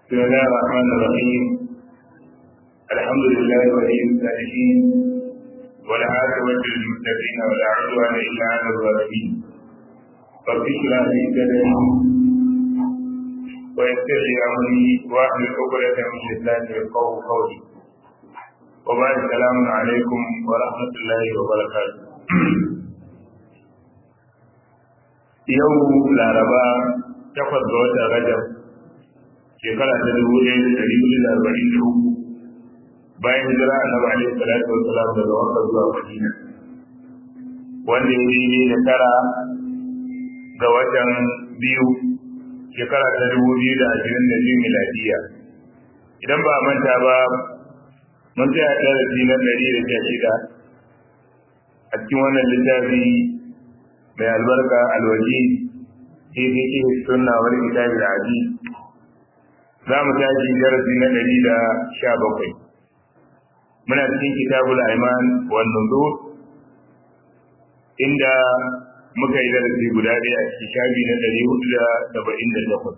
بسم الله الرحمن الرحيم الحمد لله ولي الصالحين والعاقبة للمتقين ولا عدوان إلا على الظالمين رب اشرح لي صدري ويسر لي أمري واحلل عقدة من لساني يفقهوا قولي وبعد السلام عليكم ورحمة الله وبركاته yau laraba takwas ga watan rajab shekara ta dubu ɗaya da ɗari hudu da arba'in da uku bayan hijira annabi alaihi salatu wa salam daga makka zuwa madina wanda ya daidai da tara ga watan biyu shekara ta dubu biyu da ashirin da biyu miladiya idan ba a manta ba mun tsaya darasi na ɗari da sha shida a cikin wannan littafi mai albarka alwaji fi fiqh sunna wal kitab al aziz za mu tashi darasi na ɗari da sha bakwai muna cikin kitabul aiman wan nuzur inda muka yi darasi guda ɗaya a cikin shafi na ɗari hudu da saba'in da takwas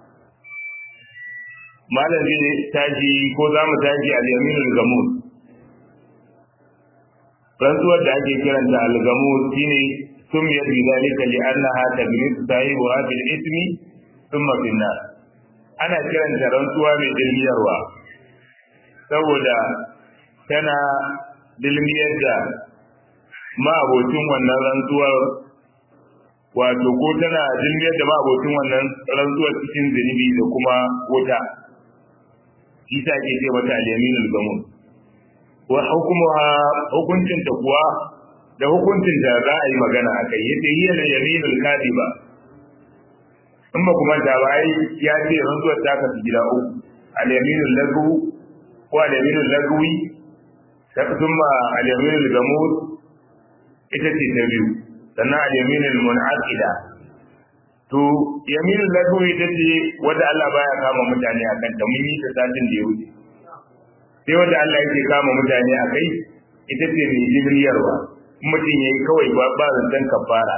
malam zai tashi ko za mu tashi al-yaminul gamur rantsuwar da ake kiranta al-gamur shine سميت بذلك لأنها تجلس صاحبها بالإثم ثم في النار ana kiranta rantsuwa mai dilmiyarwa saboda tana dilmiyar da ma'abocin wannan rantsuwar wato ko tana dilmiyar da ma'abocin wannan rantsuwar cikin zunubi da kuma wuta isa ke ce mata al-yaminul gamun wa hukumuha hukuncin ta kuwa da hukuncin da za a yi magana a kai yace hiya da yaminul kadiba in ba kuma da ba ai ya ce rantsuwar ta kasu gida uku al yaminul lagu ko al yaminul lagwi ta kuma al yaminul gamud ita ce ta biyu sannan al yaminul munaqida to yaminul lagwi ita ce wanda Allah baya kama mutane akan ta mun yi ta satin da ya wuce sai wanda Allah yake kama mutane a kai ita ce mai jibriyarwa mutum ya yi kawai ba zancen kafara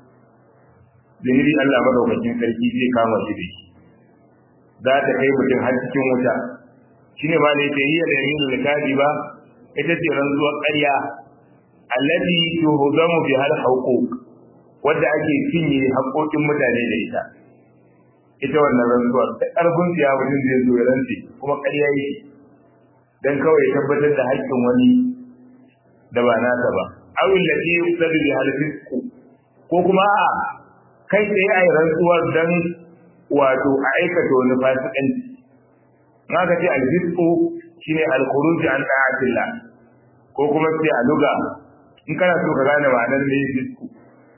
zahiri Allah madaukakin sarki zai kama shi da shi za ta kai mutum har cikin wuta shi ne ma da yake yi da yamin likadi ba ita ce rantsuwar ƙarya allati tuhuzamu bi hal huquq wadda ake cinye haƙoƙin mutane da ita ita wannan rantsuwar ta ƙarfin siya mutum zai zo ya rantse kuma ƙarya yake dan kawai tabbatar da haƙƙin wani da ba nasa ba awin da ke yuqsadu bi halfisku ko kuma a kai tsaye a rantsuwar dan wato a aikata wani fasikanci na ka ce alfisku shine alkhuruj an da'atillah ko kuma sai a luga in kana so ka gane ma'anar ne fisku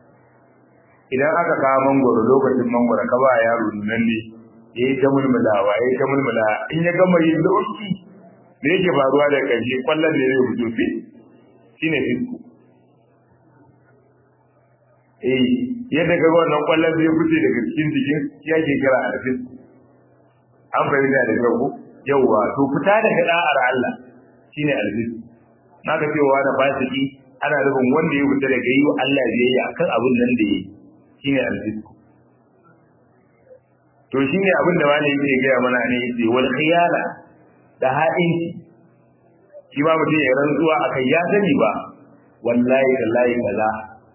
idan aka kawo mangoro lokacin mangoro ka ba yaro nan ne yayi ta mulmulawa yayi ta mulmula in ya gama yin dauki me yake faruwa da kaje kwallon da zai fito fi shine fisku eh yadda ka ga wannan kwallon zai fice daga cikin jikin ya ke kira alfis an fahimta da kyau yauwa to fita daga da'ar Allah shine alfis na ka cewa da fasiki ana nufin wanda ya fita daga yi wa Allah biyayya akan abin nan da yi shine alfis to shine abin da wani yake gaya mana ne yace wal khiyala da ha'inci shi ba mutum ya rantsuwa akai ya sani ba wallahi wallahi kaza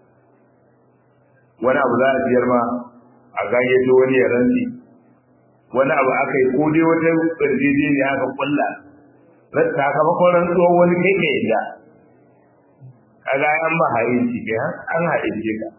wani abu za a siyar ma a gayyato wani ya rantsi wani abu aka yi ko dai wata ƙarfi ne aka kulla sakamakon rantsuwar wani kai ka yadda kaga an ba harinci kai an haɗince ka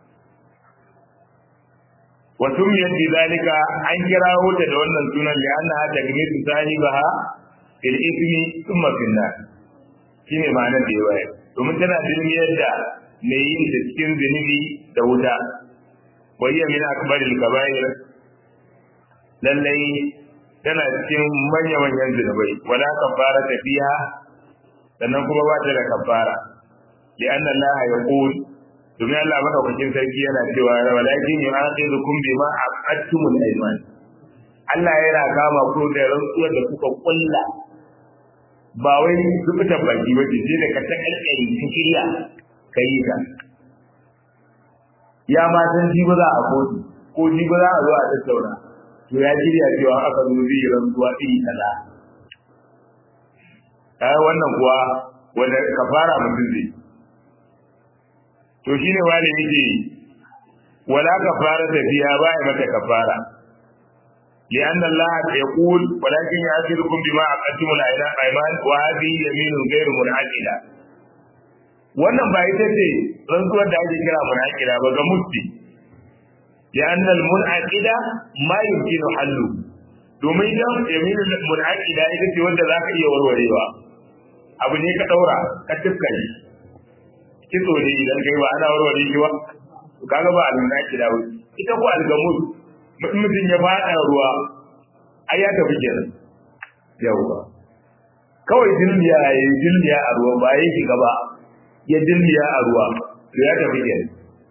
wasu miyar bi zalika an kira wuta da wannan sunan da an ha ta gami su sahibaha fil ismi thumma fil nar shine ma'anar da ya bayar domin tana dilmiyar da mai yin da cikin zunubi da wuta wayya min akbaril kaba'ir lallai tana cikin manya manyan zunubai wala kafara ta fiha sannan kuma ba ta da kafara li anna Allah yaqul domin Allah madaukakin sarki yana cewa walakin yu'aqidukum bima aqadtumul ayman Allah yana kama ku da rantsuwar da kuka kulla ba wai zubutan baki ba ce sai da ka ta kalkari ta shirya ka yi ka ya ma san ji ba za a kotu ko ji ba za a zo a tattauna to ya shirya cewa aka zo zai rantsuwa iri kaza kai wannan kuwa wanda kafara mutum zai to shine wani yake wala kafara da fiya ba ya mata kafara لأن الله يقول ولكن يأخذكم بما عقدتم الأيمان وهذه يمين غير منعقدة wannan ba ita ce rantsuwar da ake kira munaqida ba ga musti لأن المنعقدة ما يمكن حله domin idan yaminul munaqida ita ce wanda zaka iya warwarewa abu ne ka daura ka tufka shi kitso ne idan kai ba ana warware shi ba kaga ba al-munaqida ba ita ko al-gamus mutum ya fada ruwa ai ya tafi kenan yawa kawai dilmiya yayi dilmiya a ruwa ba yayi shiga ba ya dilmiya a ruwa to ya tafi kenan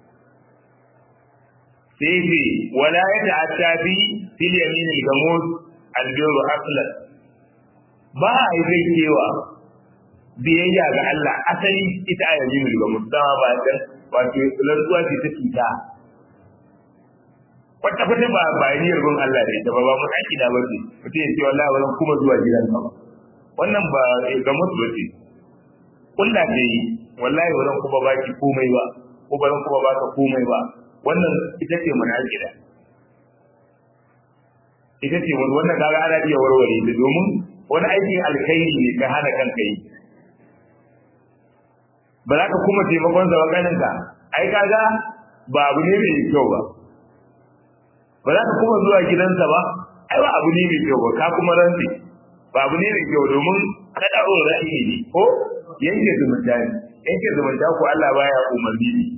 sai ce wala ya ta'atta fi fil yamin al-gamus al-birru aslan ba a yi zai kewa biyayya ga Allah asali ita a yamin al-gamus dama ba ta wato rantsuwa ce ta cuta wata kwata ba ba niyyar gun Allah da ita ba ba mun aiki da ba ce mutum ya ce wallahi wannan kuma zuwa gidan ka ba wannan ba gamus ba ce kulla ce yi wallahi wannan kuma baki komai ba ko ba kuma baka komai ba wannan ita ce munafida ita ce wannan kaga ana iya warware ta domin wani aikin alkhairi ne ka hana kanka yi ba za ka kuma taimakon sa wakanin ka ai kaga ba abu ne mai kyau ba ba za ka kuma zuwa gidansa ba ai ba abu ne mai kyau ba ka kuma rantsi ba abu ne mai kyau domin kada o ra'ayi ne ko yanke zumunta ne yanke zumunta ko Allah baya umarni ne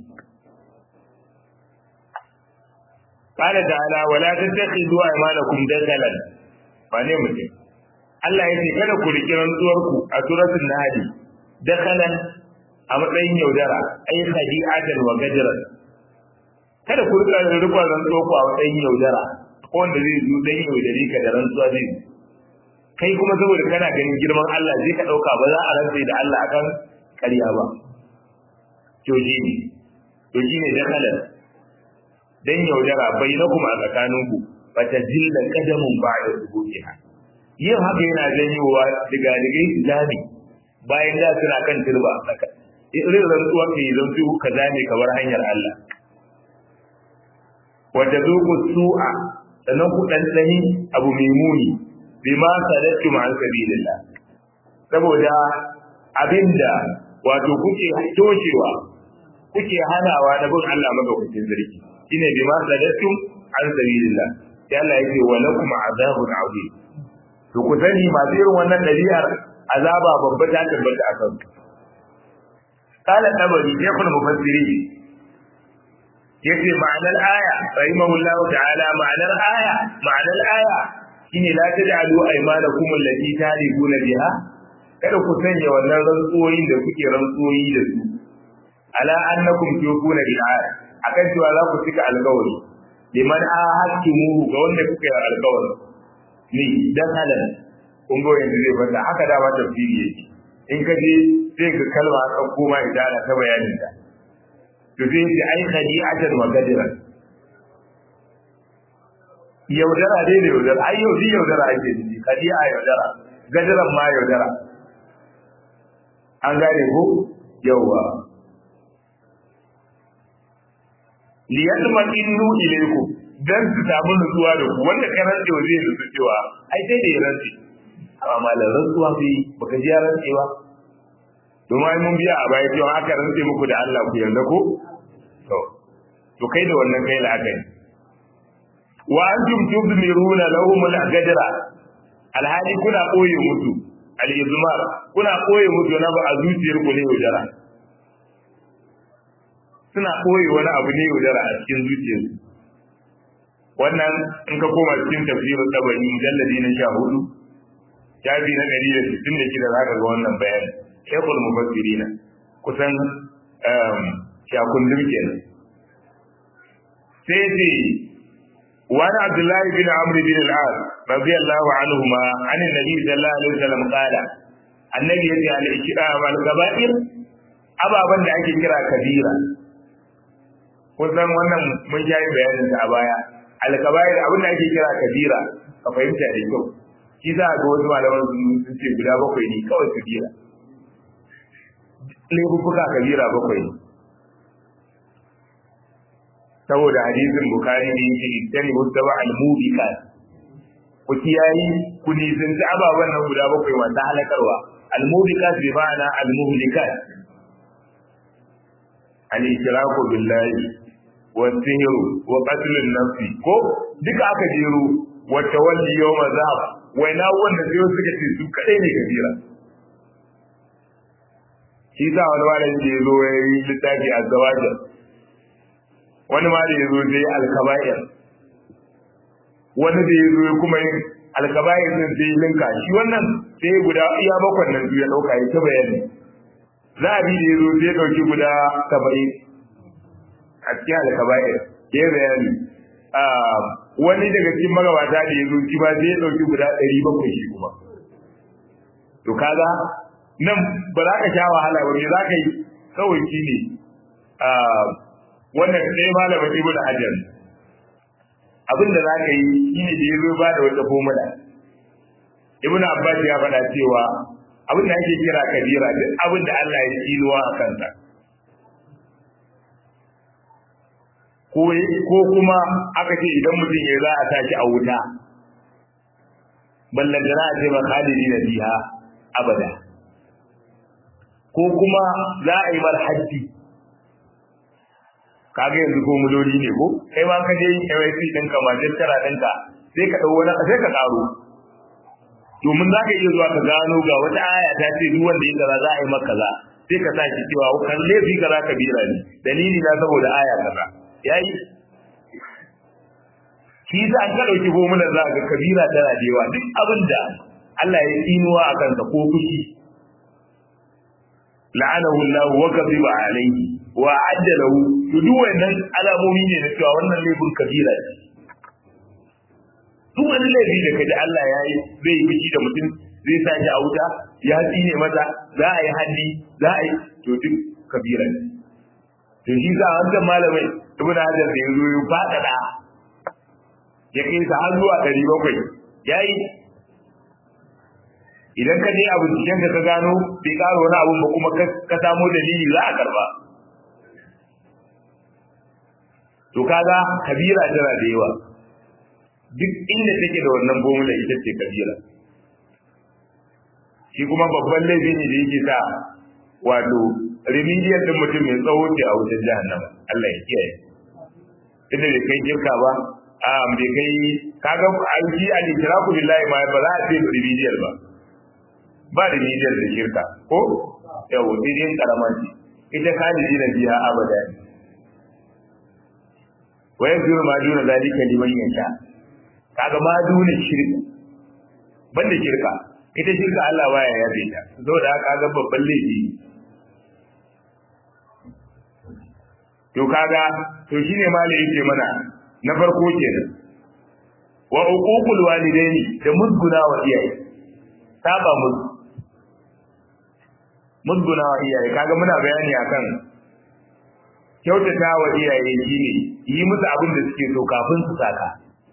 قال تعالى ولا تتخذوا ايمانكم دخلا wane mutum Allah ya ce kada ku riki rantsuwarku a suratul nahl dakhalan a matsayin yaudara ai khadi'atan wa gajran kada ku rika rikon rantsuwarku a matsayin yaudara ko wanda zai zo dan yaudare ka da rantsuwa zai kai kuma saboda kana ganin girman Allah zai ka dauka ba za a rantsa da Allah akan ƙarya ba to shi ne to shi ne dakhalan dan yaudara bai na kuma a tsakaninku ba ta jilla kadamun ba da rubuciha yin haka yana janyowa daga digai zami bayan da suna kan turba irin rantsuwa ke zan su ka zame kamar hanyar Allah wata zuku su'a sannan ku ɗanɗani abu mai muni bima sadattu ma an sabilillah saboda abinda wato kuke toshewa kuke hanawa na bin Allah madaukakin sarki shine bi ma sadattum an sabilillah sai Allah yake wa lakum azabun azim to ku sani masu irin wannan dabi'ar azaba babba ta tabbata a kansu qala tabari ya kun mufassiri yace ma'anar aya rahimahullah ta'ala ma'anar aya ma'anar aya shine la taj'alu aymanakum allati talibuna biha kada ku sanya wannan rantsuwoyin da kuke rantsuwoyi da su ala annakum tuquna bil aya akan cewa za ku cika alkawari liman ahadtumu ga wanda kuka yi alkawari ni dan halal kun go yanzu zai fata haka da ba tafsiri yake in ka je sai ka kalma ka koma idana ta bayanin ta to sai ce ai khadi'atan wa gadran yaudara dai da yaudara ai yau yaudara ake ji khadi'a yaudara gadran ma yaudara an gane ko yauwa liyatma innu ilayku dan su samu nutsuwa da ku wanda ka rantse zai nutsu cewa ai sai da ya rantse amma malar rantsuwa bai baka ji ya rantse ba domin ai mun biya a baya cewa aka rantse muku da Allah ku yarda ko to to kai da wannan kai la'akari wa antum tuzmiruna lahum al-gajra alhali kuna koye musu al-izmar kuna koye musu na ba a zuciyar ku ne wajara suna ɓoye wani abu ne yaudara a cikin zuciyarsu wannan in ka koma cikin tafsirin tabari mujalladi na sha hudu shafi na ɗari da sittin da shida za ka ga wannan bayani shekul mufassirina kusan shakundum kenan sai ce وعن عبد الله بن عمرو بن العاص رضي الله عنهما عن النبي صلى الله عليه وسلم قال النبي يجعل الاشراء والكبائر ababen da ake kira kabira kusan wannan mun yi bayanin a baya alkabair abin da ake kira kabira ka fahimta da kyau shi za a ga wasu malaman sun ce guda bakwai ne kawai kabira laifuka kabira bakwai ne saboda hadisin bukari ne yake ittani mustaba al-mubiqat ku kiyayi ku nisanci ababen nan guda bakwai masu halakarwa al-mubiqat bi ma'ana al-muhlikat al-ishraku billahi wa sihru wa qatl an-nafs ko duka aka jero wa tawalli yawm azab wai na wanda sai suka ce su kadai ne kabira shi sa wani malami da ya zo ya yi littafi a zawajin wani ma da ya zo zai alkaba'ir wani da ya zo kuma yin alkaba'ir din sai linka shi wannan sai guda iya bakwan nan ya dauka ya ta bayani za a bi da ya zo sai ya dauki guda saba'in a cikin alkaba'ir ya bayani wani daga cikin magabata da ya zo shi ba sai ya dauki guda ɗari bakwai shi kuma to kaga nan ba za ka sha wahala ba me za ka yi kawai shi ne wannan sai malamin ibnu hajar abin da za ka yi shine da ya zo ba da wata formula ibnu abbas ya faɗa cewa abin da ake kira kabira duk abin da Allah ya tsinuwa a kansa ko kuma aka ce idan mutum ya za a tashi a wuta ballan da za a ce ba khalidi na biha abada ko kuma za a yi mar haddi kaga yanzu ko muloli ne ko kai ma ka je yin KYC ɗinka majistara ɗinka sai ka ɗau wani sai ka ƙaro domin za ka iya zuwa ka gano ga wata aya ta ce duk wanda ya kaza za a yi maka kaza sai ka sa shi cewa kan laifi kaza ka bira ne dalili na saboda aya kaza yayi shi za an ka ɗauki gomunan za ga kabira tana da yawa duk abin da Allah ya tsinuwa a kansa ko fushi la'anahu Allah wa ghadiba alayhi wa adda lahu to duk wannan alamomi ne na cewa wannan laifin kabira ne duk wani laifi da kaji Allah ya yi zai yi fushi da mutum zai sa shi a wuta ya tsine masa za a yi haddi za a yi to duk kabira ne to shi sa wannan malamai ibn hajar da yanzu ya fadada ya kai sa har zuwa 700 yayi idan ka je abu cikin ka gano bai karo wani abu ba kuma ka samo dalili za a karba to kaga kabira tana da yawa duk inda take da wannan formula ita ce kabira shi kuma babban laifi ne da yake sa wato remedial din mutum mai tsawo ce a wajen jahannama Allah ya kiyaye inda bai kai kirka ba a bai kai kaga an shi al-ikraku billahi ma ba za a ce remedial ba ba da nidiyar da shirka ko yau dinin karaman ce ita khalidi na biya abada ne wa yanzuru ma duna zalika liman yasha kaga ma duna shirka banda shirka ita shirka Allah baya yabe ta saboda haka kaga babban laifi to kaga to shine malai yake mana na farko kenan wa uququl walidaini da musguna wa iyaye saba musu musguna wa iyaye kaga muna bayani akan kyautata wa iyaye shine yi musu abin da suke so kafin su saka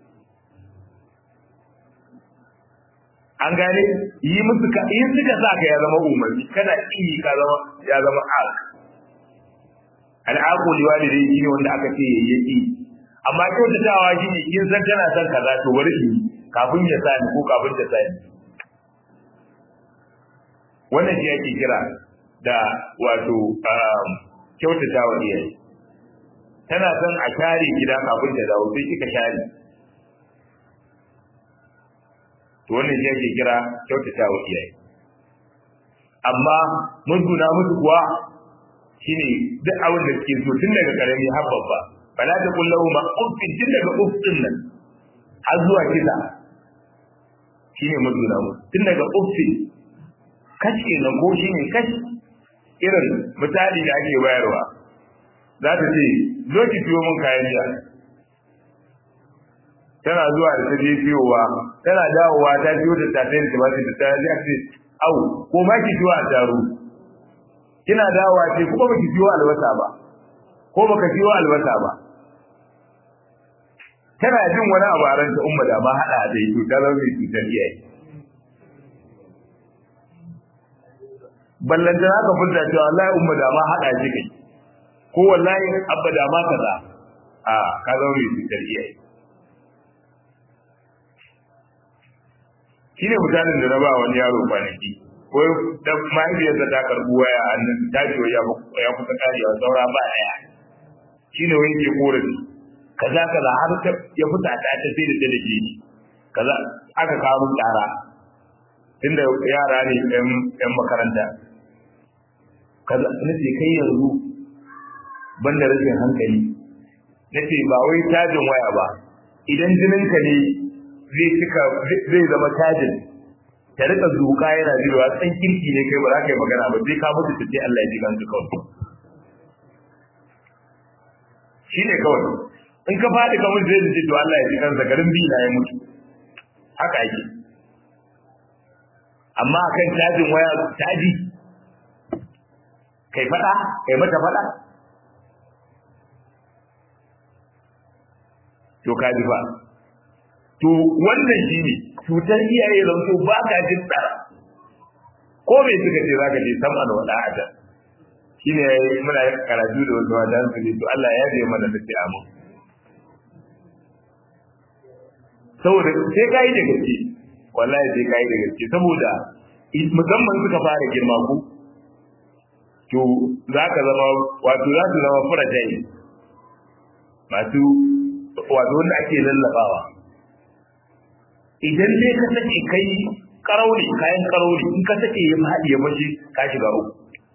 an gane yi musu ka in suka saka ya zama umarni kana iyi ka zama ya zama ak al'aqu liwalidai shine wanda aka ce yayi yi amma kyautatawa shine kin san tana son kaza to bari in kafin ya sani ko kafin ta sani wannan shi ake kira da wato kyautata wa iyaye tana son a share gida kafin ta dawo sai kika share to wannan shi ake kira kyautata wa iyaye amma musguna musu kuwa shine duk abin da suke so tun daga karami har babba fala ta kullahu ma uffin tun daga uffin nan har zuwa kisa shine musguna musu tun daga uffin kashi na ko shi ne kashi irin misali da ake bayarwa za ta ce zo ki fiyo min kayan miya tana zuwa da ta je fiyowa tana dawowa ta fiyo da ta sai da tumatir da ta ya ce au ko ma ki fiyo a taro kina dawowa ce kuma baki fiyo albasa ba ko baka fiyo albasa ba tana jin wani abu a ranta umma da ma hada da to ta zama mai cutar iyaye ballan da haka furta cewa wallahi umma da ma hada shi kai ko wallahi abba da ma kaza a ka zama mai cutar iyaye shine mutanen da na ba wani yaro kwanaki ko da mahaifiyarsa ta karbi waya a nan ta ce ya ya kusa karewa saura ba daya shine wani ke korafi kaza kaza har ta ya fita ta ta sai da ta dake ni kaza aka kawo tsara tunda yara ne yan makaranta kaza nace kai yanzu banda rashin hankali nace ba wai tajin waya ba idan jininka ne zai cika zai zama tajin ta rika zuka yana jirowa san kirki ne kai ba za ka yi magana ba sai ka mutu ta ce Allah ya ji kanka kawai shi ne kawai in ka faɗi ka mutu zai ce to Allah ya ji kansa garin bi na ya mutu haka ake amma akan cajin waya caji kai faɗa kai mata faɗa to ka ji fa to wannan shi ne cutar iyaye zanto ba ka jin tsara ko me suka ce zaka je sama da wada a can shi ne muna karatu da wasu wajen su ne to Allah ya je mana da amu saboda sai ka yi da gaske wallahi sai ka yi da gaske saboda musamman suka fara girma ku to za ka zama wato za su zama furatai masu wato wanda ake lallabawa idan dai ka sake kai karauni kayan karauni in ka sake ya faɗi ya bashi ka shiga uku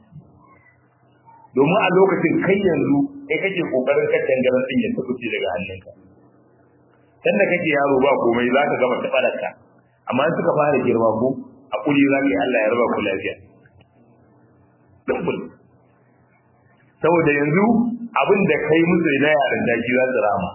domin a lokacin kai yanzu kai kake kokarin ka dangane din ya tafi daga hannunka dan da kake yaro ba komai za ka gama tafararka amma in suka fara girma ko a kuli za ka yi Allah ya raba ku lafiya dubbul saboda yanzu abin da kai musu na yaran daji za su rama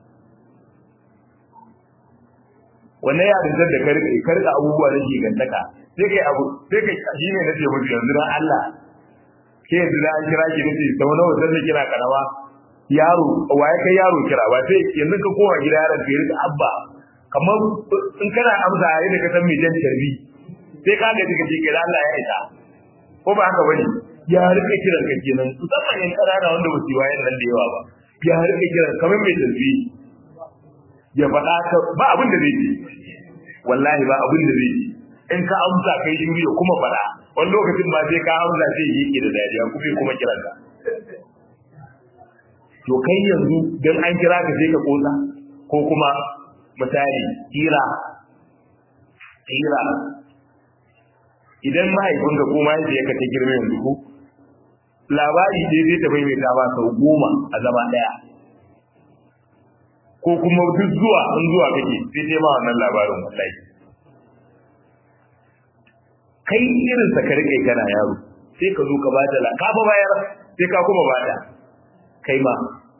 wannan yarin da ka rike ka rika abubuwa da ke gantaka sai kai abu sai kai shi ne nace musu yanzu dan Allah ke yanzu da an kira ki nace sau nawa zan kira karawa yaro waye kai yaro kira ba sai yanzu ka koma gida yaron ka rika abba kamar in kana amsa yayin da ka san me jan tarbi sai ka ga kike kira Allah ya isa ko ba haka bane ya rike kiran ka kenan musamman yan karara wanda ba su wayan nan da yawa ba ya rike kiran kamar mai tarbi ya faɗa ka ba abin da zai yi wallahi ba abin da zai yi in ka amsa kai shi ya kuma faɗa wani lokacin ba sai ka amsa sai yi ke da dariya kuma kuma kiran ka to kai yanzu dan an kira ka sai ka kosa ko kuma misali kira kira idan mahaifinka ko mahaifiyarka ta girma yanzu ko labari dai zai ta maimaita ba sau goma a zama ɗaya ko kuma duk zuwa in zuwa kake sai dai ma wannan labarin wallahi kai irin sa ka rike kana yaro sai ka zo ka bada la ka ba bayar sai ka kuma bada kai ma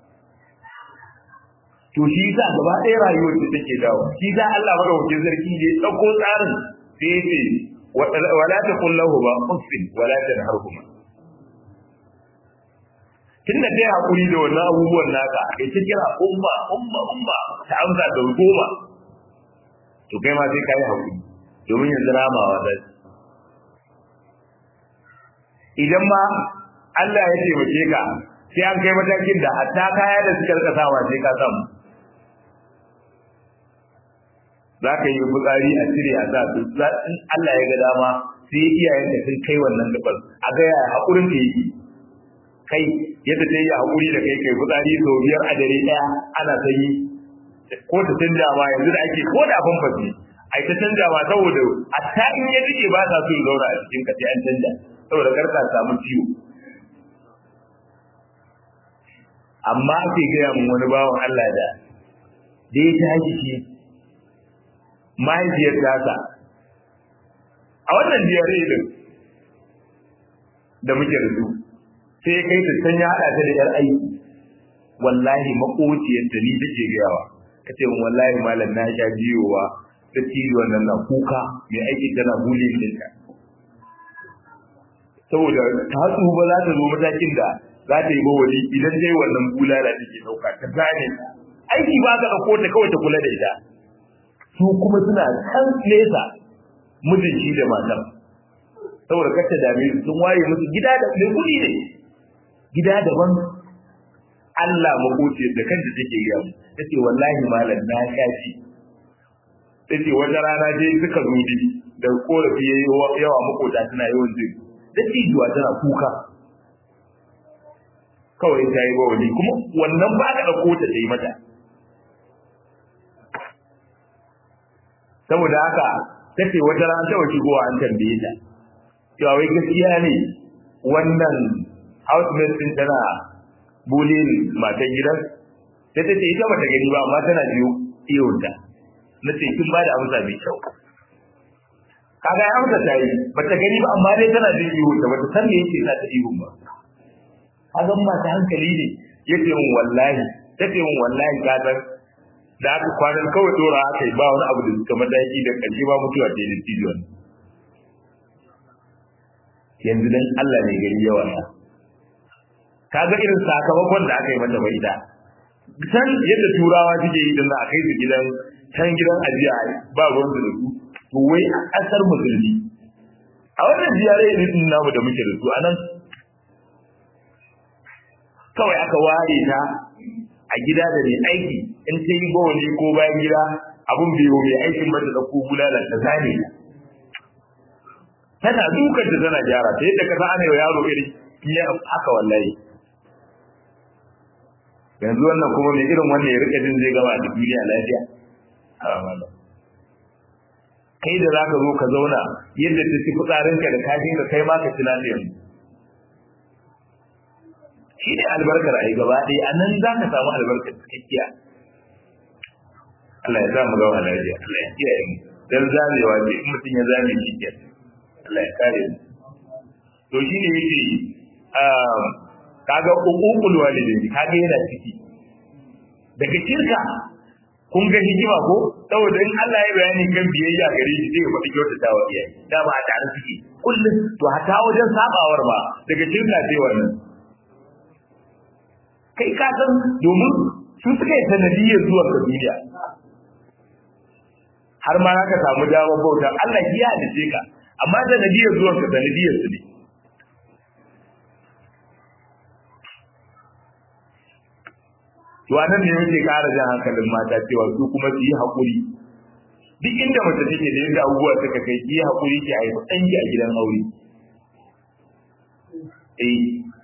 to shi yasa gaba ɗaya rayuwar da take dawo shi yasa Allah madaukakin sarki ne dauko tsarin sai yace wala taqul lahu ba uffin wala tanharhuma tunda kai hakuri da wannan abubuwan naka kai ta kira umma umma umma ta amsa da goma to kai ma sai kai hakuri domin yanzu ramawa da idan ma Allah ya taimake ka sai an kai matakin da hatta kaya da suka rika sawa sai ka samu za ka yi fitsari a cire a sa su in Allah ya ga dama sai iyayen da sun kai wannan gabar a ga ya hakurin da yake kai yadda ta yi haƙuri da kai kai fitsari sau biyar a dare ɗaya ana ta yi ko ta canja ma yanzu da ake ko da famfasi a ta canja ma saboda a ta in ya jike ba sa so zauna a cikin ka sai an canja saboda kar ka samu ciwo amma ake gaya min wani bawan Allah da da ya tashi shi mahaifiyar tasa a wannan diyare din da muke da su sai kai ta can ya hada ta da yar aiki wallahi makociyar da ni take gayawa ka ce wallahi malam na sha biyowa da tiyo wannan na kuka mai aiki tana bullying dinka saboda ta tsufa za ta zo matakin da za ta yi bawali idan dai wannan bulala take dauka ta gane aiki ba ka ɗauko ta kawai ta kula da ita su kuma suna kan nesa mijin shi da matar saboda kar ta dame su sun ware musu gida da mai kuɗi ne gida daban Allah makoci da kanta take gaya mu tace wallahi malam na shafi tace wata rana je suka zo bi da korafi yayi yawa makota tana yawan jin da tijuwa tana kuka kawai ta yi bawali kuma wannan ba ka ɗauko ta yi mata saboda haka ta ce wata rana ta wace gowa an tambaye ta cewa wai gaskiya ne wannan housemate din tana bulin matan gidan sai ta ce ita bata gani ba amma tana biyo iyonta na ce kin ba da amsa mai kyau kaga ya amsa ta yi bata gani ba amma dai tana jin iyonta bata san me yake sa ta ihun ba kaga mata hankali ne yace mun wallahi tace mun wallahi ka san da aka kwanan kawai dora aka yi ba wani abu da suka mataki da ƙarshe ba mutuwa ce da tijon yanzu dan Allah ne gari yawa ya kaga irin sakamakon da aka yi mata bai da san yadda turawa suke yi dan a kai su gidan can gidan ajiya ba ruwan da su to wai a kasar musulmi a wannan ziyare ne din namu da muke da su anan kawai aka ware ta a gida da mai aiki in ta yi bawali ko bayan gida abun biyo mai aikin mata da ko bulala ta zane tana dukan ta tana gyara ta yadda ka sa ana yaro iri ya haka wallahi yanzu wannan kuma mai irin wannan ya rika jin zai gama da duniya lafiya kai da zaka zo ka zauna yadda ta ci fitsarinka da kashin ka kai ma ka ci lafiya shi ne albarkar a yi gaba ɗaya a nan za ka samu albarkar cikakkiya Allah ya sa mu gawa lafiya Allah ya kiyaye mu dan zamewa ce in mutum ya zame shi ke Allah ya kare mu to shi ne yake kaga uqul walidaini kaga yana ciki daga shirka kun ga hikima ko saboda in Allah ya bayani kan biyayya gare shi zai faɗi kyautata wa iyaye da ba a tare suke kullum to hata wajen sabawar ba daga shirka sai wannan kai ka san domin su suka yi sanadiyyar zuwa ga duniya har ma ka samu damar bauta Allah ya halice ka amma sanadiyyar zuwa ga sanadiyyar su ne to anan ne yake ƙara jan hankalin mata cewa su kuma su yi haƙuri duk inda mace take da yadda abubuwa suka kai ki yi haƙuri ki haifi ɗanki a gidan aure eh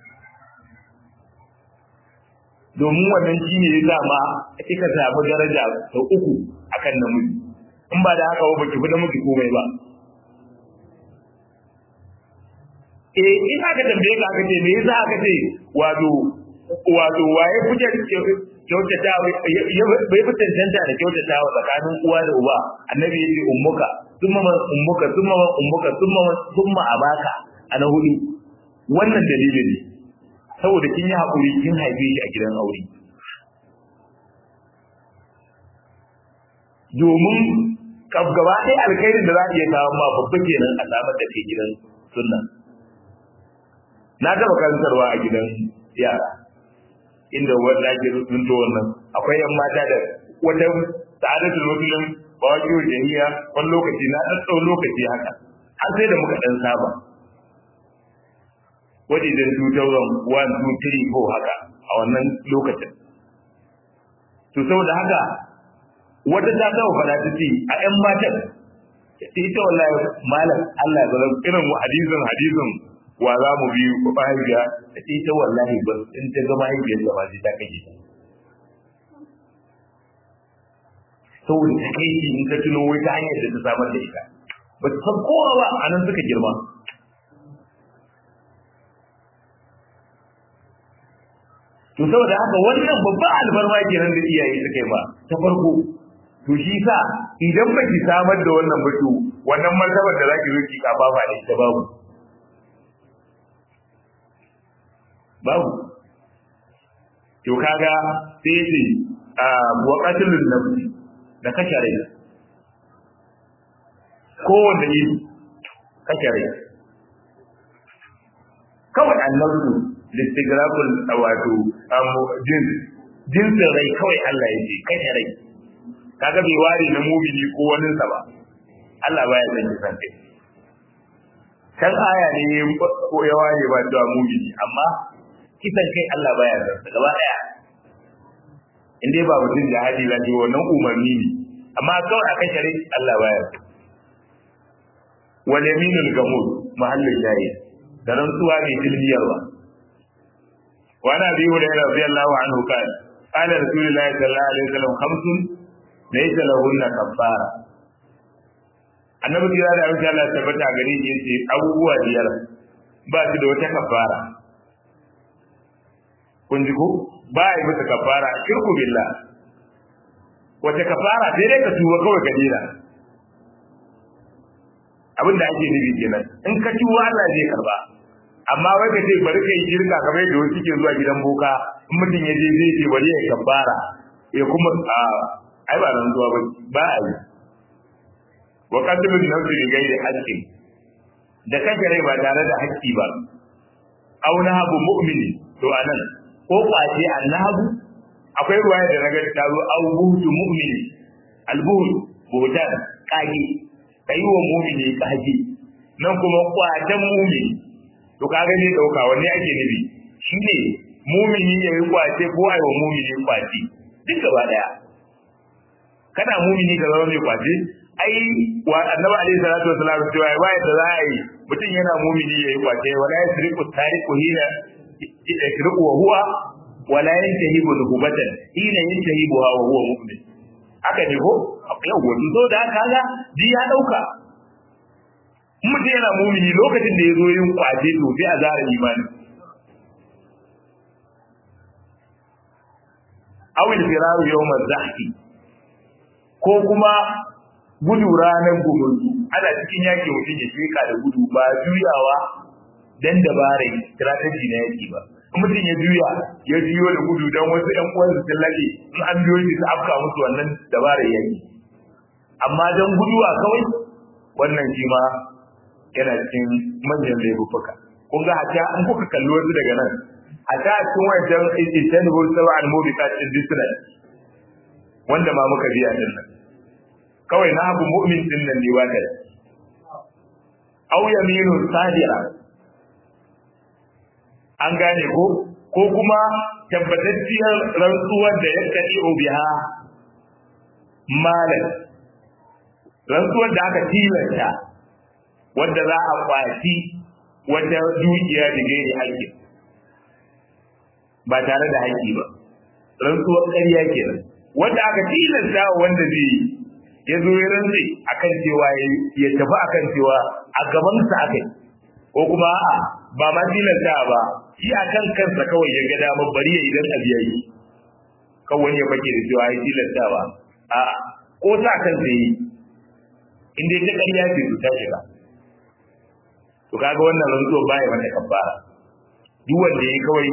domin wannan shi ne ya zama kika samu daraja sau uku akan namiji in ba da haka ba baki fi namiji komai ba eh in aka tambaye ka aka ce me yasa aka ce wato wato waye kuke kyautata bai fi tantanta da kyautata wa tsakanin uwa da uba annabi yace ummuka thumma ummuka thumma ummuka thumma thumma abaka ana hudu wannan dalilin ne saboda kin yi haƙuri kin haife shi a gidan aure domin gaba ɗaya alkhairin da za a iya kawo ma babba kenan a samar da ke gidan sunna na taɓa karantarwa a gidan yara inda wanda ake runto wannan akwai yan mata da wata sa'adatul muslim ba wani yau jahiya wani lokaci na ɗan tsawon lokaci haka har sai da muka ɗan saba wajen 2001 2 3 4 haka a wannan lokacin to saboda haka wata ta taɓa fara ta ce a ƴan matan ita wallahi malam Allah ya zara irin hadisin hadisin wa za mu bi mahaifiya ta ce ita wallahi ba in ta ga mahaifiyar da ba sai ta kashe ta saboda ta kai in ka tuno wai ta hanyar da ta samar da ita ba ta san kowa ba a nan suka girma to saboda haka wannan babban alfarma kenan da iyaye suka yi ba ta farko to shi sa idan ba ki samar da wannan ba to wannan martabar da zaki zo ki kafa ba ne ta babu babu to kaga sai ce wa qatlun nafsi da kashe rai kowanne yi kashe rai kawai annabtu listigrafin wato jin jinsin rai kawai Allah ya ce kashe rai kaga bai ware na mumini ko wani sa ba Allah baya san kisan kai kan aya ne ya ware ba da mumini amma kisan kai Allah baya san sa gaba daya in dai ba mutum jihadi la ji wannan umarni ne amma kawai a kashe rai Allah baya san wal yaminul gamud mahallin shahid da rantsuwa mai dilmiyarwa wa ana bi hurairah radiyallahu anhu kana qala rasulullahi sallallahu alaihi wasallam khamsun laysa lahunna kaffara annabi kira da insha Allah tabbata gare shi yace abubuwa biyar ba su da wata kafara kun ji ko ba yi musu kafara shirku billah wata kafara sai dai ka tuba kawai ka dira abin da ake nufi kenan in ka tuba Allah zai karba amma wai ka ce bari ka yi shirka kamar yadda wasu ke zuwa gidan boka in mutum ya je zai ce bari ya kafara ya kuma a ai ba nan zuwa ba ba a yi wa qadru bi nafsi bi ghairi haqqi da kake rai ba tare da haƙƙi ba aw nahabu mu'mini to anan ko kwace annabu akwai ruwaya da naga ta zo aw buhtu mu'mini albuhut buhutan kage kai wa mu'mini kage nan kuma kwatan mu'mini to kaga ne dauka wanne ake nufi shine mu'mini yayi kwace ko ai wa mu'mini kwace duk gaba daya kana mu'mini ka zama mai kwace ai wa annabi alaihi salatu wasallam cewa ba yadda za a yi mutum yana mu'mini yayi kwace wala yasriqu tariqu hina yasriqu wa huwa wala yantahibu nuhbatan hina yantahibuha wa huwa mu'min haka ne ko yau wato so da kaga ji ya dauka mutum yana mumini lokacin da ya zo yin kwace to sai a zara imani awil firaru yawm zahki ko kuma gudu ranar gumurzu ana cikin yaki mutum ya sheka da gudu ba juyawa dan dabarai strategy na yaki ba mutum ya juya ya juyo da gudu dan wasu ƴan uwan su lage in an biyo shi su afka musu wannan dabarar yaki amma dan guduwa kawai wannan shi ma yana cikin manyan laifuka kun ga hata an kuka kalli wasu daga nan a ta cikin wajen istanbul sab'an mubiqat disney wanda ma muka biya din nan kawai na abu mu'min din nan ne wata aw yaminu sadira an gane ko ko kuma tabbatacciyar rantsuwar da ya kadi biha malan rantsuwar da aka tilasta wanda za a kwaci wata dukiya da gairi haƙƙi ba tare da haƙƙi ba rantsuwar ƙarya kenan wanda aka tilasta wanda zai ya zo ya rantse akan cewa ya tafi akan cewa a gabansa aka yi ko kuma a'a ba ma tilasta ba shi akan kansa kawai ya ga dama bari ya idan abu yayi kawai ya fake da cewa ya tilasta ba a'a ko sa kansa yi in dai ta ƙarya ce su ta shiga to kaga wannan rantsuwa baya mata kabbara duk wanda yayi kawai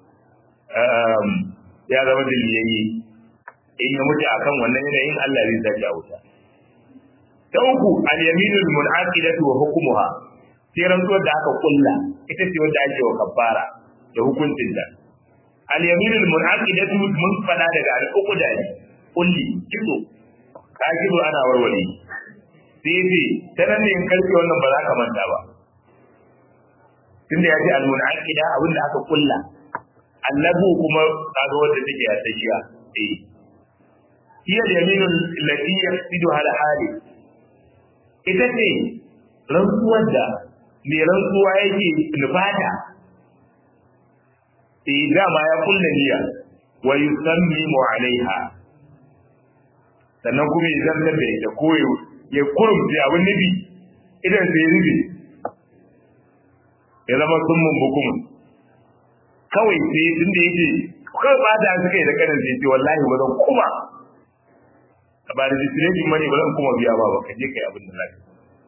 ya zama dalilai in ya mutu akan wannan yanayin Allah zai sake a wuta ta uku al-yaminul munaqidatu wa hukmuha sai rantsuwar da aka kulla ita ce wanda ake wa kabbara da hukuncin da al-yaminul munaqidatu mun fada daga al-uqda ne kulli kiso ka kiso ana warware sai ce ta nan ne in karfe wannan ba za ka manta ba tunda ya ce al-munaqida abin da aka kulla annabu kuma kaga wanda take ya tashiya eh hiya al-yaminul lati yaqsidu al hali ita ce rantsuwar da mai rantsuwa yake nufata eh dama ya kulla niyya wa yusammimu alaiha sannan kuma ya zartar da ita koyo ya kurumce abin nufi idan sai ya rufe ya zama sun mun bukumun kawai sai tun da yake kawai ba da suka yi da kanin sai ce wallahi ba zan kuma ba da registration money ba zan kuma biya ba ba ka je kai abin da zaka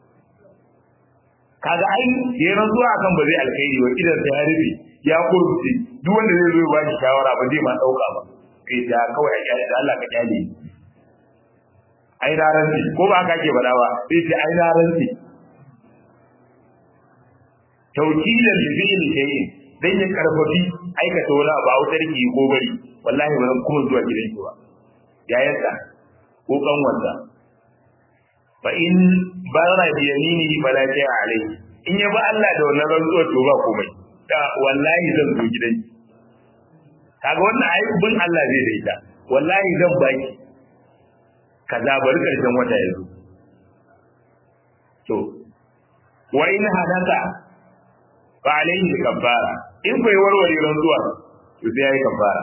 kaga ai yayin rantsuwa akan ba zai alkhairi ba idan sai ya rufe ya kurumce duk wanda zai zo ba shi shawara ba zai ma dauka ba kai da kawai a kyale da Allah ka kyale ai na rantsi ko ba ka ke bada ba sai ce ai na rantsi tawkilan li fi'li shay'in dan ya karfafi aikata wani abu a wutar ki ko bari wallahi ba zan kuma zuwa gidan ki ba yayarsa ko kanwarsa fa in bara bi yaminihi fala shay'a alayhi in ya ba Allah da wannan rantsuwa to ba komai da wallahi zan zo gidan ki kaga wannan ayi bin Allah zai da ita wallahi zan baki kaza bari karshen wata ya zo to wa in hadaka fa alayhi kaffara in bai warware rantsuwa to sai yayi kaffara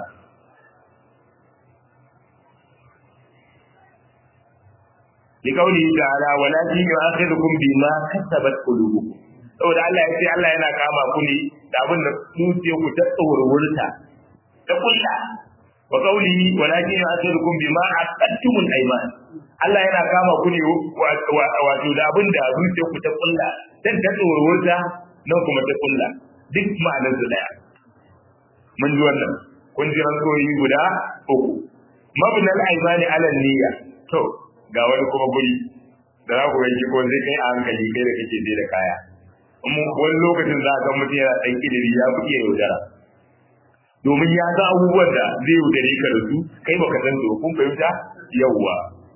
لقوله تعالى ولكن يؤاخذكم بما كسبت قلوبكم saboda Allah ya ce Allah yana kama ku ne da abin da zuciyar ku ta tsawarwurta ta kulla wa qawlihi walakin yu'akhirukum bima aqadtumul ayman Allah yana kama ku ne wato da abin da zuciyar ku ta kulla dan ta tsawarwurta nan kuma ta kulla duk ma'anar su daya mun ji wannan kun ji rantsoyi guda uku mabnal aymani ala niyya to ga wani kuma guri da za ku yanki ko zai kai a hankali kai da kake je da kaya wani lokacin za a ga mutum yana ɗan ƙidiri ya fi iya yaudara domin ya ga abubuwan da zai yaudare ka da su kai baka san su kun fahimta yawwa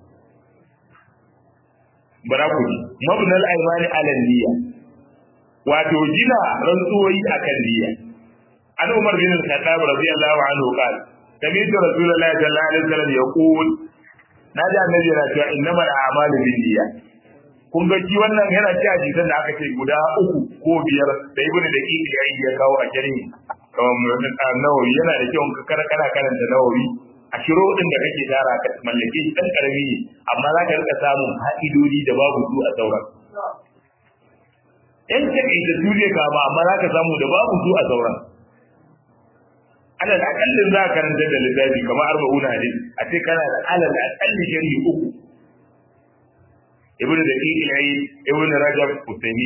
bara ku ji mabnal aymani ala niyya wato gina rantsuwoyi akan niyya an umar bin al-khattab radiyallahu anhu qala سمعت رسول الله صلى الله عليه وسلم يقول na ji annabi yana cewa innamal a'malu binniyat kun ga shi wannan yana cewa hadisan da aka ce guda uku ko biyar da ibnu da kiki ya ya kawo a jarin kamar nawawi yana da kyau ka kara kana karanta nawawi a shiro din da kake tara ka mallake shi dan karami ne amma za ka rika samun haidodi da babu su a sauran in ka kai da dole ka ba amma za ka samu da babu su a sauran alal akallin za ka karanta da littafi kamar arba'una hadis a ce kana da alal akalli shari'i uku ibnu da kiki yayi ibnu rajab usaimi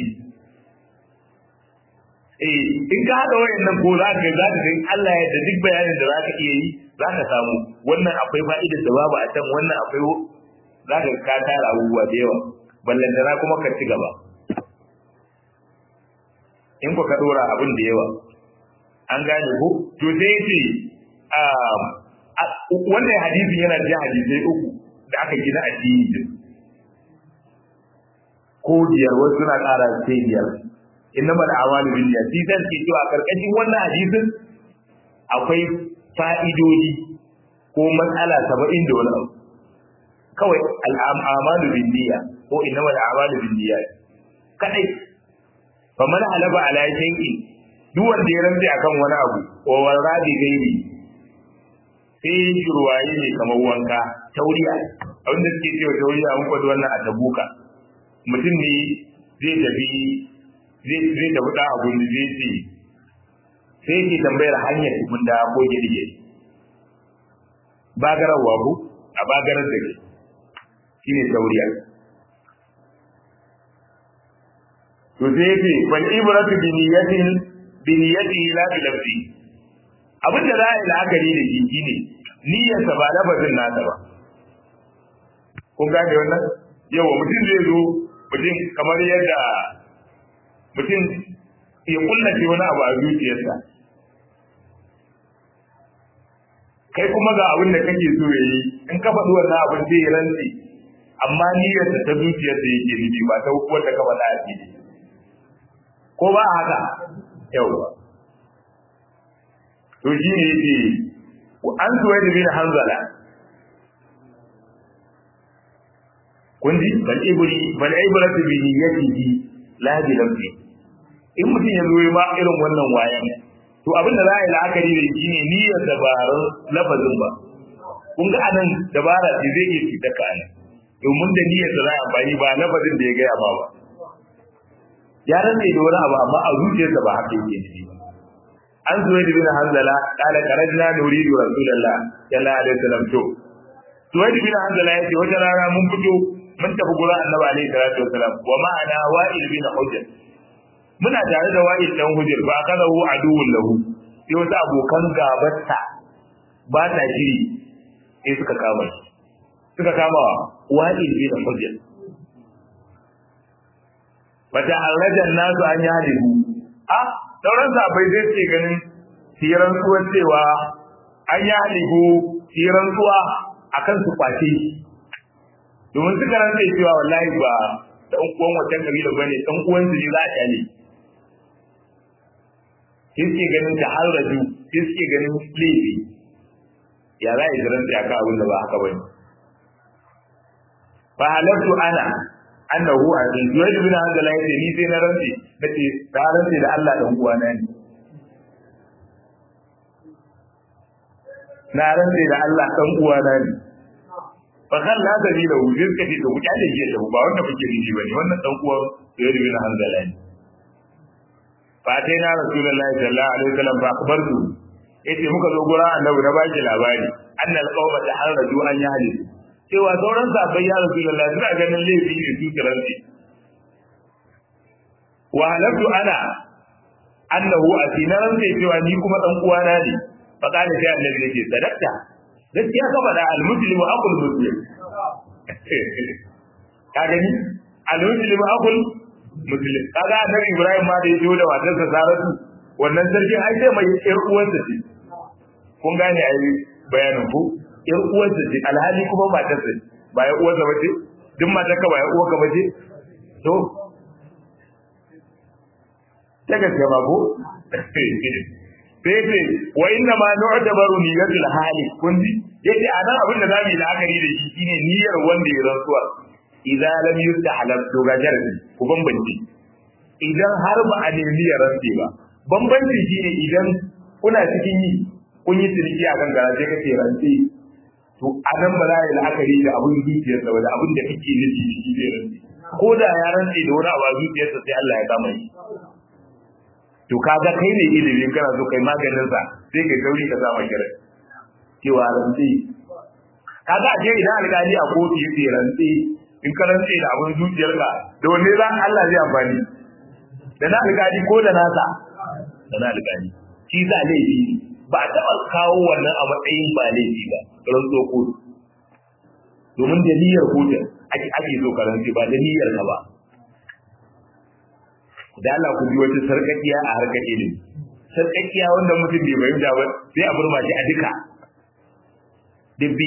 eh in ka hada wayannan ko za ka za ka ga Allah ya da duk bayanin da za ka iya yi za ka samu wannan akwai fa'idar da babu a can wannan akwai za ka ka tara abubuwa da yawa ballantana kuma ka ci gaba in ku ka dora abin da yawa an gane ko to sai ce wannan hadisin yana da hadisai uku da aka gina addini din ko biyar wasu suna ƙara sai biyar innamal a'malu binniyat shi sai ke cewa karkashin wannan hadisin akwai fa'idodi ko matsala saba'in da wani abu kawai al'amalu binniyat ko innamal a'malu binniyat kadai fa man halaba ala shay'in duk wanda ya rantsi akan wani abu wa warabi gairi sai shirwaye ne kamar wanka tauriya abinda suke cewa tauriya mun kwado wannan a tabuka mutum ne zai tafi zai zai tafi da abun da zai ce sai ke tambayar hanyar tukun da ko girge bagararwa ku a bagarar da ke shine tauriya to sai yake fal ibratu bi niyatin biniyatihi la bi lafzi abin da za a yi la'akari da shi shine niyyarsa ba lafazin nasa ba kun gane wannan yawa mutum zai zo mutum kamar yadda mutum ya kullace wani abu a zuciyarsa kai kuma ga abin da kake so ya yi in ka faɗi wannan abin zai yi rantsi amma niyyarsa ta zuciyarsa yake nufi ba ta wanda ka faɗa a fili ko ba haka yawwa to shi ne yake an zuwa da bin hanzala kun ji bal ibri bal ibratu bi niyyatihi la bi lafzi in mutum ya zo ma irin wannan wayan to abin da za a yi la'akari da shi ne niyyar dabarun lafazin ba kun ga anan dabara ce zai iya fita ka anan domin da niyyar da za a amfani ba lafazin da ya gaya ma ba ya rantsa da wani abu amma a zuciyarsa ba haka yake nufi ba an zuwa da bin hanzala kala karajna nuridu rasulullah sallallahu alaihi wasallam to zuwa da bin hanzala yace wata rana mun fito mun tafi gurin annabi alaihi salatu wasallam wa ma'ana wa'il bin hujr muna tare da wa'il dan hujr ba kada hu aduwwun lahu sai wasu abokan gabarsa ba ta shiri sai suka kama shi suka kama wa'il bin hujr fata harajan nasu an yalihu a sauran sabai zai ce ganin siran suwa cewa an yi halibu siran suwa akan su kwace domin suka rantsa cewa wallahi ba dan uwan wancan kabila bane dan uwan su ne za a kyale sai suke ganin ta har raju sai suke ganin laifi ya za a yi rantsa akan abin da ba haka bane fa halattu ana annahu azin zuwaid bin hanzala yace ni sai na rantsi nace da rantsi da Allah dan uwana ne na rantsi da Allah dan uwana ne fa kan la da ni da wujin ka ce to ku kyale shi da ba wanda kuke nishi bane wannan dan uwan zuwaid bin hanzala ne fa dai na rasulullahi sallallahu alaihi wasallam fa akbartu yace muka zo gura annabi na baki labari annal qawma taharraju an yahlisu cewa sauran sahabbai ya rasu lalla suna ganin laifi ne su kiranci wa halabtu ana annahu asinaran sai cewa ni kuma dan uwana ne fa kana sai annabi yake sadaqta gaskiya ka faɗa al-muslimu aqul muslim ka gani al-muslimu aqul muslim kaga annabi ibrahim ma da ya zo da matarsa saratu wannan sarkin ai sai mai yar uwarsa ce kun gane ai bayanin ku yar uwarsa ce alhali kuma matarsa ce ba ya uwarsa bace duk matar ka ba ya uwarka bace to ta gaske ba ko sai ce wa inna ma nu'tabaru niyyatul hali kun ji yace anan abin da zamu yi la'akari da shi shine niyyar wanda ya rantsuwa idza lam yustahlab to ga jarabi ku bambance idan har ba a nemi ya rantse ba bambanci shine idan kuna cikin yi kun yi ciniki akan garaje kace rantse to a nan ba za a yi la'akari da abin zuciyarsa ba da abin da kake nufi da shi zai rantse ko da ya rantse da wani abu a zuciyarsa sai Allah ya kama shi to kaga kai ne ilimin kana so kai maganin sa sai kai gauri ka zama kira cewa rantse kaga a je idan alƙali a kotu yace rantse in ka rantse da abin zuciyarka da wanne za Allah zai amfani da na alƙali ko da nasa da na alƙali shi za laifi ba a taɓa kawo wannan a matsayin ba laifi ba rantso kotu domin da niyyar kotun ake so ka rantse ba da niyyar ka ba da Allah ku bi wata sarkakiya a harkar ilimi sarkakiya wanda mutum bai fahimta ba sai a burma shi a duka dubbi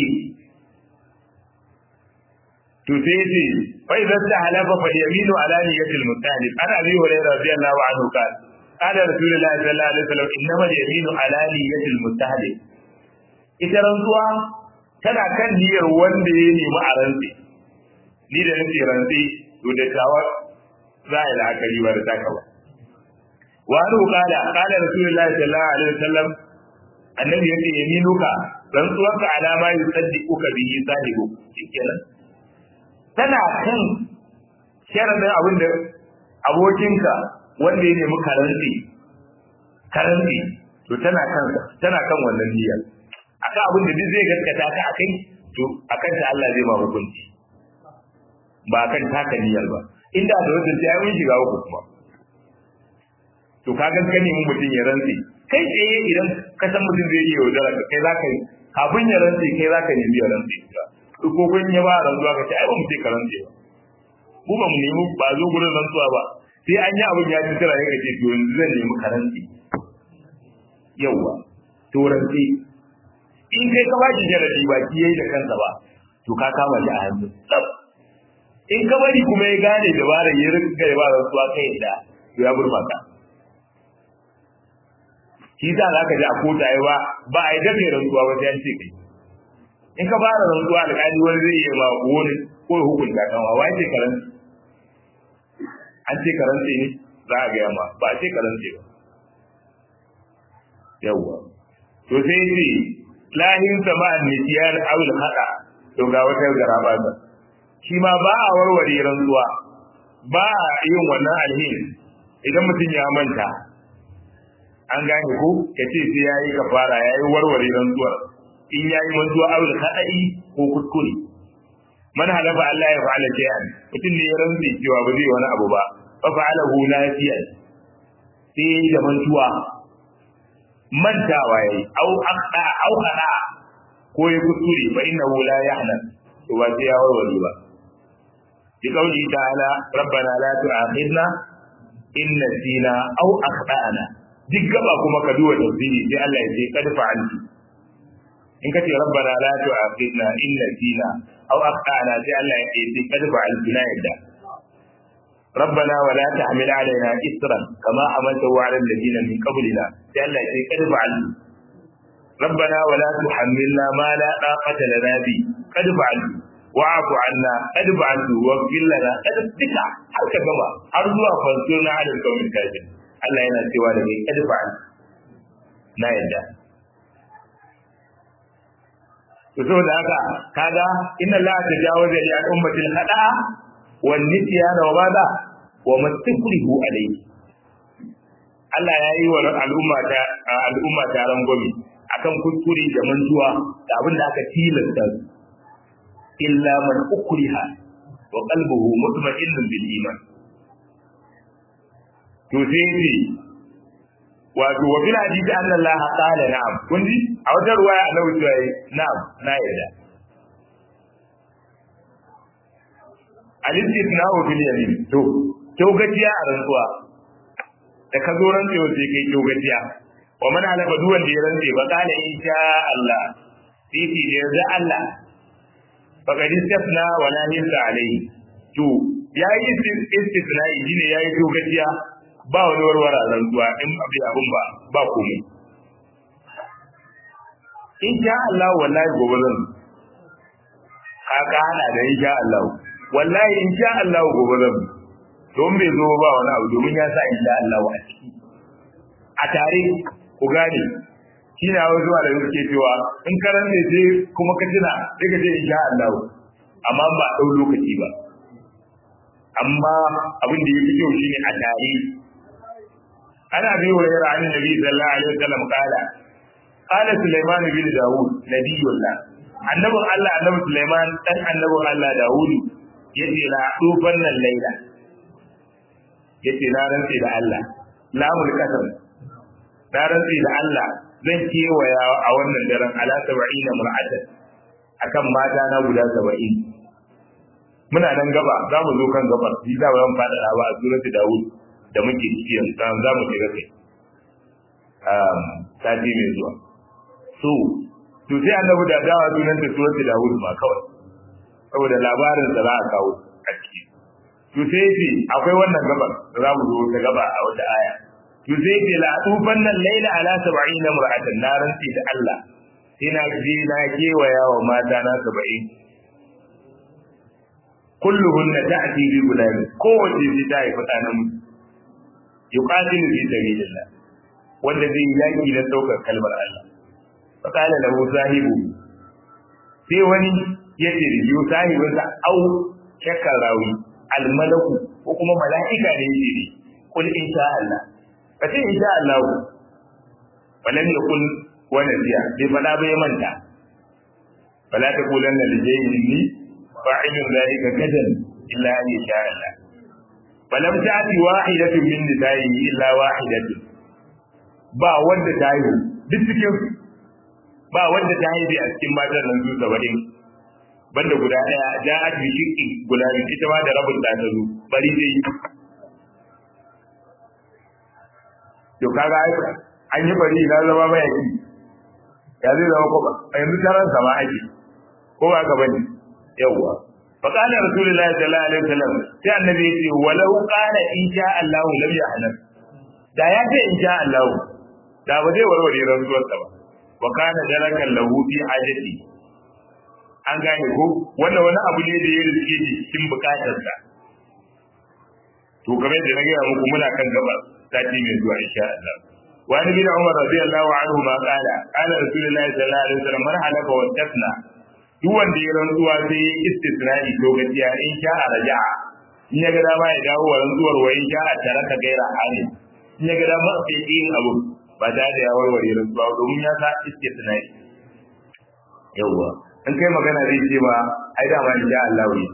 to sai ce fa idan ta halafa fa yaminu ala niyatil mutalib ana abi hurairah radiyallahu anhu kan qala rasulullah sallallahu alaihi wasallam innama yaminu ala niyatil mutalib ita rantsuwa tana kan niyyar wanda ya nemi a rantsi ni da nake rantsi to da tawa za a yi la'akari ba da taka ba wa anu qala qala rasulullahi sallallahu alaihi wasallam annabi yace yaminuka rantsuwarka alama yusaddiquka bihi sahibu shikenan tana kan sharadin abin da abokinka wanda ya nemi karanti karanti to tana kan tana kan wannan niyya akan abin da duk zai gaskata ka akai to akan ta Allah zai ma hukunci ba kan taka niyyar ba inda da wajen sai mun shiga uku kuma to ka ga kane mun mutum ya rantsi kai tsaye idan ka san mutum zai iya yaudara ka kai zaka yi kafin ya rantsi kai zaka nemi ya rantsi ko ko kun ya ba rantsuwa ka ce ai ba mu ce ka rantsi ba ku ba mu nemi ba zo gurin rantsuwa ba sai an yi abin ya tsira ya ce to yanzu zan nemi ka rantsi yauwa to rantsi in kai ka ba shi jaradi ba ki yayi da kansa ba to ka kama shi a hannu in ka bari kuma ya gane dabarar ya rinka ya ba rantsuwa kai da to ya burma ka shi za ka ji a kota ya ba ba a yi dafe rantsuwa ba sai an ce kai in ka fara rantsuwa alƙali wani zai iya ma wani ko ya hukunta kan wa wai ce karanci an ce karanci ne za a gaya ma ba a ce karanci ba yawwa to sai ce lahin sama'an nisiyar awul hada to ga wata garaba ta shi ma ba a warware rantsuwa ba a yin wannan alheri idan mutum ya manta an gane ko ka ce sai ya yi kafara ya yi warware rantsuwar in ya yi mantuwa awul haɗa'i ko kuskure man halafa Allah ya fa'ala shay'an mutum ne ya rantsi cewa ba zai wani abu ba fa fa'alahu nafiyan sai ya yi da mantuwa mantawa yayi au aqda au qada ko ya kuskure fa innahu la yahlan to ba sai ya warware ba bi qawli ta'ala rabbana la tu'akhidna in nasina aw akhtana duk gaba kuma ka duba tafsiri sai Allah ya ce kad fa'altu in kace rabbana la tu'akhidna in nasina aw akhtana sai Allah ya ce kad fa'altu na yadda ربنا ولا تحمل علينا إسرا كما حملته على الذين من قبلنا قال قد فعلت ربنا ولا تحملنا ما لا طاقة لنا به قد فعلت واعف عنا قد فعلت واغفر لنا قد بك haka gaba har zuwa fansuna ala kawai kafin Allah yana cewa da kai kad fa'al na yadda to saboda haka kaga inna la tajawaza li al-ummati al-khata wan nisyana wa madha wa mastakrihu alayhi Allah ya yi wa al'umma ta al'umma ta rangwame akan kuskure da mantuwa da abin da aka tilasta su illa man ukriha wa qalbuhu mutma'innun bil iman to sai ne wato wa bil hadisi anna Allah qala na'am kun ji a wata ruwaya annabi cewa na'am na yarda al-istithna'u fil yamin to kyogaciya a rantsuwa da ka zo rantsewa sai kai kyogaciya wa man halaka duk wanda ya rantse ba kana insha Allah sai ce da yarda Allah fa kad istafna wa la hinsa alayhi to yayi istithna'i shine yayi kyogaciya ba wani warwara rantsuwa in abi abun ba ba komai insha Allah wallahi gobe zan haka ana da insha Allah wallahi insha Allah gobe zan don bai zo ba wani abu domin ya sa insha Allah a ciki a tare ku gane shi na wasu da suke cewa in karan ne je kuma ka tuna sai ka ce insha Allah amma ba a ɗau lokaci ba amma abin da yake kyau shine a tare ana bi wa yara an nabi sallallahu alaihi wasallam kala qala sulaiman bin daud nabiyullah annabin Allah annabi sulaiman dan annabin Allah daud yace la dufan nan laila yace na rantsi da Allah lamul qasam na rantsi da Allah zan kewaya a wannan daren ala 70 mar'atan akan mata na guda 70 muna nan gaba za mu zo kan gabar shi za mu fada ba a suratu Dawud da muke ciki yanzu za mu shiga kai um sati mai zuwa so to sai annabi da dawa sunan da suratu Dawud ma kawai saboda labarin da za a kawo a ciki to sai ce akwai wannan gabar da za mu zo ta gaba a wata aya to sai ce la tufan nan laila ala 70 mar'atan na rantsi da Allah sai na je na kewaya wa mata na 70 kulluhunna ta'ti bi gulami kowace sai ta haifi ɗa namiji yuqatilu fi sabilillah wanda zai yaki da daukar kalmar Allah fa qala lahu sahibu sai wani ya ce da yiwu sahibinsa au shakkar rawi almalaku ko kuma mala'ika ne ya ce kul insha Allah ka ce insha Allah walam yakun wa nasiya bai fada bai manta fala taqulanna li shay'in fa'ilun zalika gadan illa an yasha Allah falam ta'ti wahidatun min nisa'i illa wahidatun ba wanda ta yi duk cikin ba wanda ta yi a cikin matan nan su 70 banda guda daya ja'at bi shiqqi guda ita ma da rabin ta zo bari dai to kaga an yi bari na zama mai yaki ya zai zama ko ba yanzu taran sama ake ko ba ka bane yawwa fa qala rasulullahi sallallahu alaihi wasallam sai annabi ya ce walau qala in sha Allah lam yahnan da ya ce in sha Allah da ba zai warware rantsuwar sa ba wa kana darakan lahu fi hajati an gane ko wannan wani abu ne da ya rike shi cikin bukatar sa to kamar da na gaya muku muna kan gaba sati mai zuwa insha Allah وعن ابن عمر رضي الله عنهما قال قال رسول الله صلى الله عليه وسلم من حلف واستثنى duk wanda ya rantsuwa sai ya istisnai to gaskiya in sha a raja'a in ya ga dama ya dawo wa rantsuwar wa in sha a tare ka gaira hali in ya ga dama sai yin abu ba da da ya warware rantsuwa domin ya sa istisnai yawwa in kai magana zai ce ba ai da ma in sha Allah ne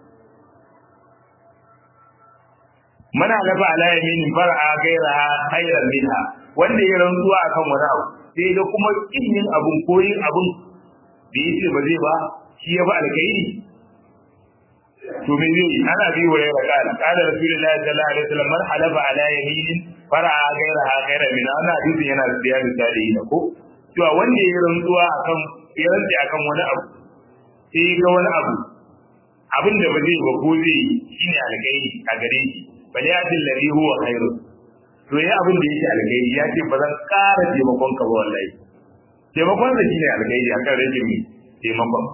mana lafa ala yaminin far'a gairaha khairan minha wanda ya rantsuwa akan wani abu sai da kuma kin abun koyin abun da yace ba zai ba shi ya ba alkhairi to me zai ana bi wa yara kala kala rasulullahi sallallahu alaihi wasallam man halafa ala yaminin fara'a gairaha gaira min ana hadisin yana da biya misali ne ko cewa wanda ya rantsuwa akan ya rantsi akan wani abu sai ga wani abu abin da ba zai ba ko zai shine alƙairi a gare shi bal ya til ladhi huwa khairu to ya abin da yake alƙairi ya ce ba zan ƙara taimakon ka ba wallahi taimakon da shine alƙairi akan rajin mi taimakon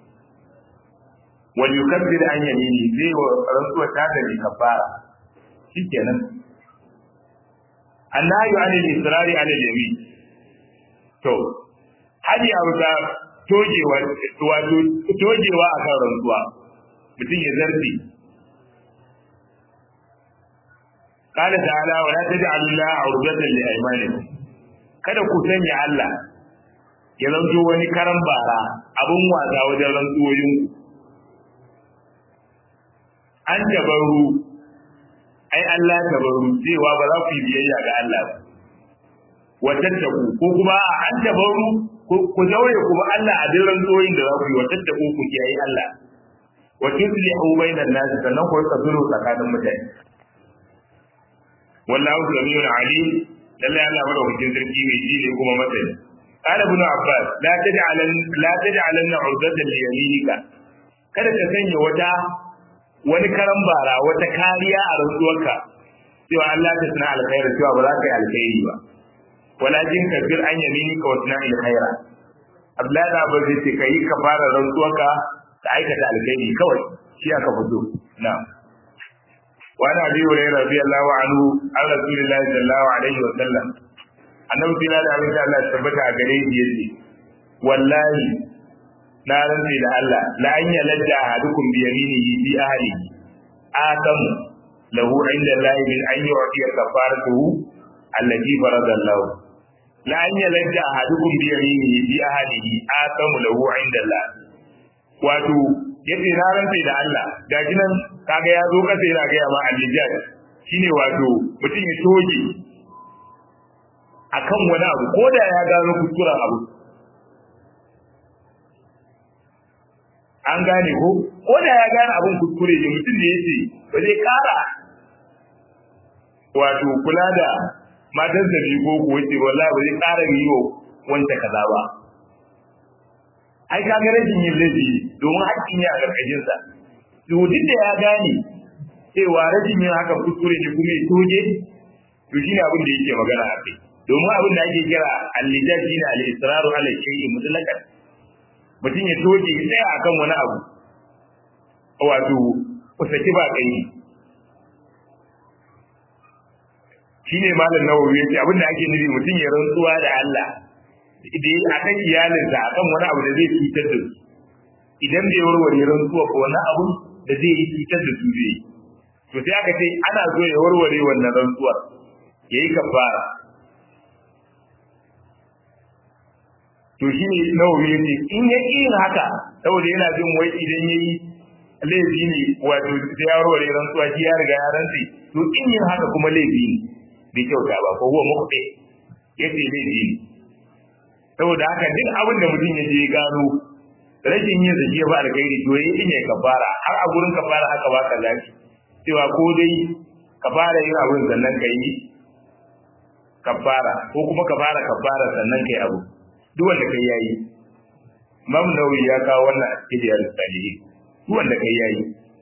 wal yukabbir an yamini zai wa rantsuwa ta da ni kafara shikenan annahu anil israri ala yamin to hadi abuta tojewa wato tojewa akan rantsuwa mutum ya zarfi qala ta'ala wa la taj'alu llaha 'urdatan li aymanikum kada ku sanya Allah ya zanto wani karan bara abun wasa wajen rantsuwoyin an tabaru ai Allah tabaru cewa ba za ku yi biyayya ga Allah ba wa tattaku ko kuma an tabaru ku daure kuma Allah a duk rantsuwoyin da za ku yi wa tattaku ku kiyaye Allah wa tuslihu bainan nas sannan ku rika sulhu tsakanin mutane wallahu samiun alim lalle Allah madaukakin sarki mai ji ne kuma masani قال ابن عباس لا تجعلن لا تجعلن عرضة ليمينك kada ka sanya wata wani karan bara wata kariya a rantsuwarka cewa Allah ta tana alkhairi cewa ba za ka yi alkhairi ba walakin kafir an yaminika wa tana alkhaira Abdullahi da Abu zai ce kai ka fara rantsuwarka ka aikata alkhairi kawai shi aka fito na'am wa ana bi hurairah radiyallahu anhu an rasulillahi sallallahu alaihi wa sallam annabi kila da abin da Allah ya tabbata a gare shi yace wallahi na rantsi da Allah la an yaladda ahadukum bi yaminihi fi ahlihi adam lahu inda Allah min an yu'ti kafaratuhu allati farada Allah la an yaladda ahadukum bi yaminihi fi ahlihi adam lahu inda Allah wato yace na rantsi da Allah gaji nan kaga ya zo kasa yana ga ma al-lijat shine wato mutum ya toge akan wani abu ko da ya gano kuskuren abu an gane ko ko da ya gane abin kuskure ne mutum da yace ba zai kara wato kula da matan sa ko ko yace wallahi ba zai kara yi wa wanda kaza ba ai ka ga rashin yin laifi domin haƙƙin ya a ƙarƙashin sa to duk da ya gane cewa rashin yin haka kuskure ne kuma ya toje to shine abin da yake magana a kai domin abin da ake kira al-lijaj shine al-israru ala shay'in mutlaqan mutum ya toke ya tsaya akan wani abu wato kusaki ba kai shine malam nawawi yace abin da ake nufi mutum ya rantsuwa da Allah idan akan iyalinsa akan wani abu da zai cutar da su idan bai warware rantsuwa ko wani abu da zai yi cutar da su zai to sai aka ce ana so ya warware wannan rantsuwar yayi kafara to shi ne nawawi ya ce in ya ƙi yin haka saboda yana jin wai idan ya yi laifi ne wato sai ya warware rantsuwa shi ya riga ya rantsi to in yin haka kuma laifi ne bai kyauta ba ko huwa mukhti ya ce laifi ne saboda haka duk abin da mutum ya je ya gano rashin yin zaki ya ba alkhairi to yayi din ya kafara har a gurin kafara haka ba ka zaki cewa ko dai ka fara yin abin sannan ka yi kafara ko kuma ka fara kafara sannan ka yi abu duk wanda kai yayi Imam Nawawi ya kawo wannan a cikin riyadus salihin duk wanda kai yayi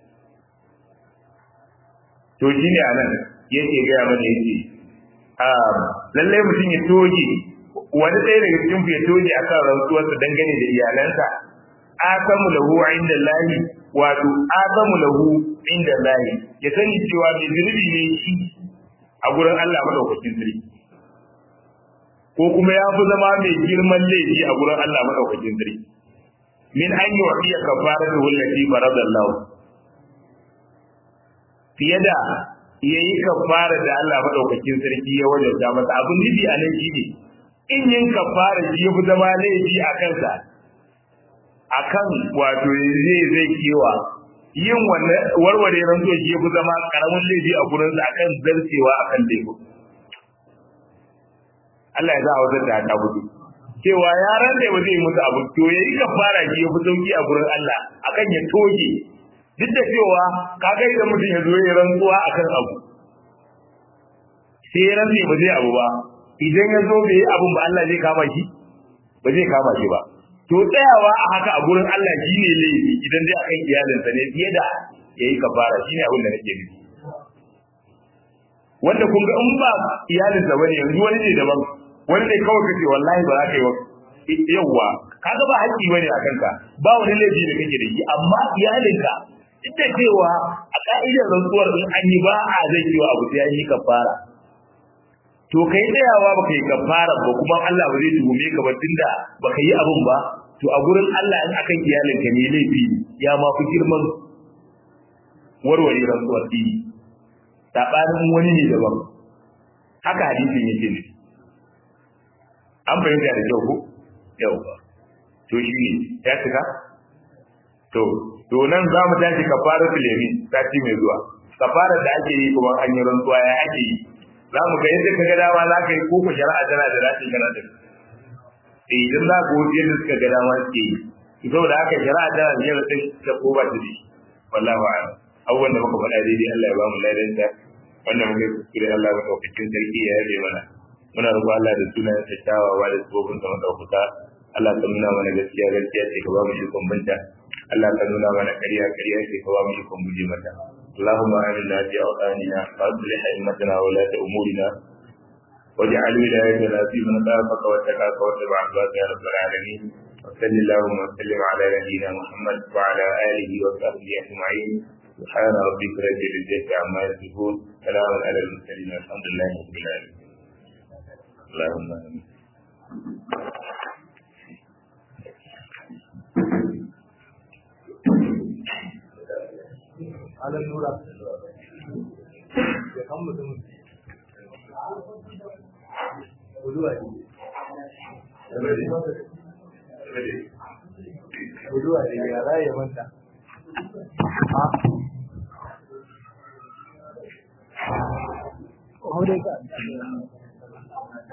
to shine anan yake ga mana yake ah lalle mutum ya toge wani ɗaya daga cikin ya toge akan rantsuwarsa dangane da iyalansa aqamu lahu inda lahi wato aqamu lahu inda lahi ya sani cewa mai zunubi ne shi a gurin Allah madaukakin sarki ko kuma ya fi zama mai girman laifi a gurin Allah madaukakin sarki min an yi waɗiya kafara da wallafi faradallahu fiye da ya yi kafara da Allah madaukakin sarki ya wajabta masa abin nufi a nan shine in yin kafara shi ya fi zama laifi a kansa akan wato zai zai kewa yin wannan warware rantsuwa shi ya fi zama karamin laifi a gurinsa akan zarcewa akan laifin Allah ya za a wajen da ta gudu cewa yaran da ba zai musu abu to ya yi kafara shi ya fi sauki a gurin Allah akan ya toge duk da cewa ka ga idan mutum ya zo ya rantsuwa akan abu sai ya rantsi ba zai abu ba idan ya zo bai yi abun ba Allah zai kama shi ba zai kama shi ba to tsayawa a haka a gurin Allah shi ne laifi idan dai akan iyalinsa ne fiye da ya yi kafara shi ne abin da nake nufi wanda kun ga in ba iyalinsa bane yanzu wani ne daban wani ne kawai kace wallahi ba za ka yi wa yawwa kaga ba haƙƙi bane a kanka ba wani laifi da kake da shi amma iyalinka duk da cewa a ka'idar rantsuwar in an yi ba a zai yi wa abu sai an yi kafara to kai tsayawa ba kai kafara ba kuma Allah ba zai tuhume ka ba tunda ba ka yi abun ba to a gurin Allah in akan iyalinka ne laifi ya ma fi girman warware rantsuwar ɗini saɓanin wani ne daban haka hadisin yake ne an fahimta da kyau ko yau to shi ne ya cika to to nan za mu tashi kafara filemi sati mai zuwa kafara da ake yi kuma an yi rantsuwa ya ake yi za mu ga yadda ka ga dama za ka yi ko shari'a tana da rashin kana da eh idan za ku wuce yadda suka ga dama suke yi saboda haka shari'a tana da yadda ta ko ba ta da wallahu a'lam abubuwan da muka faɗa daidai Allah ya ba mu ladanta wanda muka yi kuskure Allah ya ɗaukakin sarki ya yabe mana muna roƙo Allah da sunan sa kyawawa da tsofin sa madaukuka Allah ka nuna mana gaskiya gaskiya ce ka ba mu ikon binta Allah ka nuna mana ƙarya ƙarya ce ka ba mu ikon guje mata اللهم آمنا في أوطاننا وأصلح أئمتنا وولاة أمورنا واجعل ولايتنا في من خافك واتقاك واتبع عبادك يا رب العالمين وصل اللهم وسلم على نبينا محمد وعلى آله وصحبه أجمعين سبحان ربك رب العزة عما يصفون سلام على المرسلين والحمد لله رب العالمين اللهم آمين على النور ya kan mutum guduwa ne guduwa ne ya raye manta a